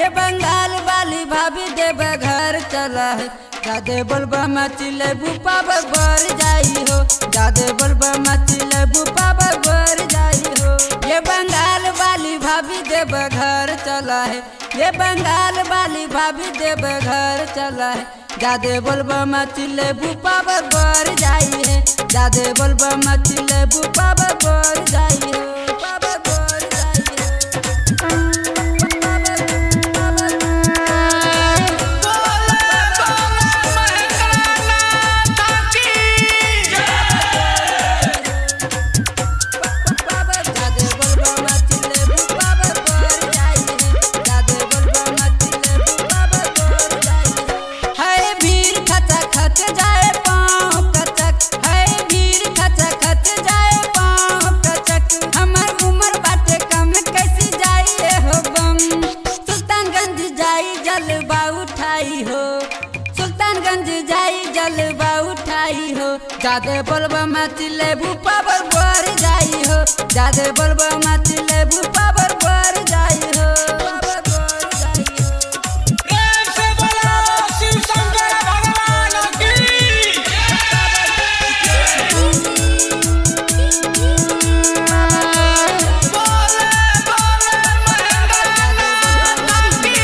ये बंगाल वाली भाभी देव घर चला है जादे बोलबा मचिले बुपा बर जाई हो जादे बोलबा मचिले बुपा बर जाई हो ये बंगाल वाली भाभी देव घर चला है ये बंगाल वाली भाभी देव घर चला है जादे बोलबा मचिले बुपा बर जाई है जादे बोलबा मचिले बुपा बर जाई हो बाबा बर जाई हो जादे बोलबा मचिले बुपा बर जाई है जादे बोलबा मचिले बुपा बर जाई है हाय भीड़ खचा खच जाए पाँव कचक हाय भीड़ खचा खच जाए पाँव कचक हमर उम्र बाटे कम कैसी जाइए हो बम सुल्तानगंज जाई जलवा उठाई हो सुल्तानगंज जाई जलवा उठाई हो जादे बोलबा मचिले बुपा बर जाई हो जादे बोलबा मचिले बुपा बर जाई हो बर जाई हो प्रेम से बोलो शिव शंकर भगवान की बोले बोले महेंद्र की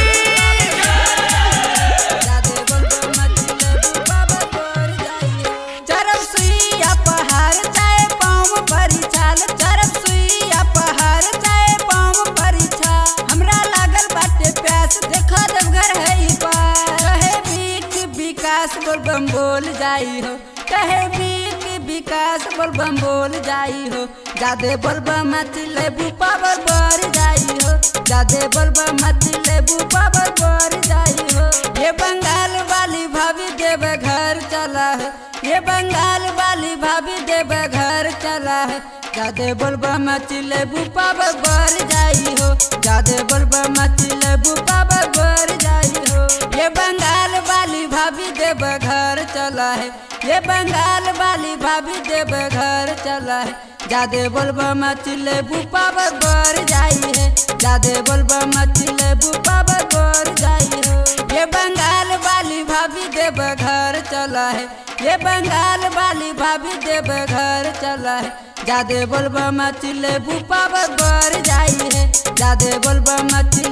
चरम सुइया पहाड़ चाहे पाँव परी छाल चरम सुइया पहाड़ चाहे पाँव परी छाल हमरा लागल बाटे प्यास देखो देवघर है ई पार कहे बीक विकास बोल बम बोल जाई हो कहे बीक विकास बोल बम बोल जाई हो जादे बोल बम मचले बुपा बर बर जाई हो जादे बोल बम मचले बुपा बर बर जाई हो ये बंगाल वाली भाभी देव घर चला है ये बंगाल वाली भाभी देव घर चला है जादे बोलबा मचिले बुपा बर जाई हो जादे बोलबा मचिले बुपा बर जाई हो ये बंगाल वाली भाभी देव घर चला है ये बंगाल वाली भाभी देव घर चला है जादे बोलबा मचिले बुपा बर जाई है जादे बोलबा मचिले बुपा बर जाई हो ये बंगाल वाली भाभी देव घर चला है ये बंगाल वाली भाभी देव घर चला है जादे बोलबा मचिले बुपा बर जाई है जादे बोलबा मचिले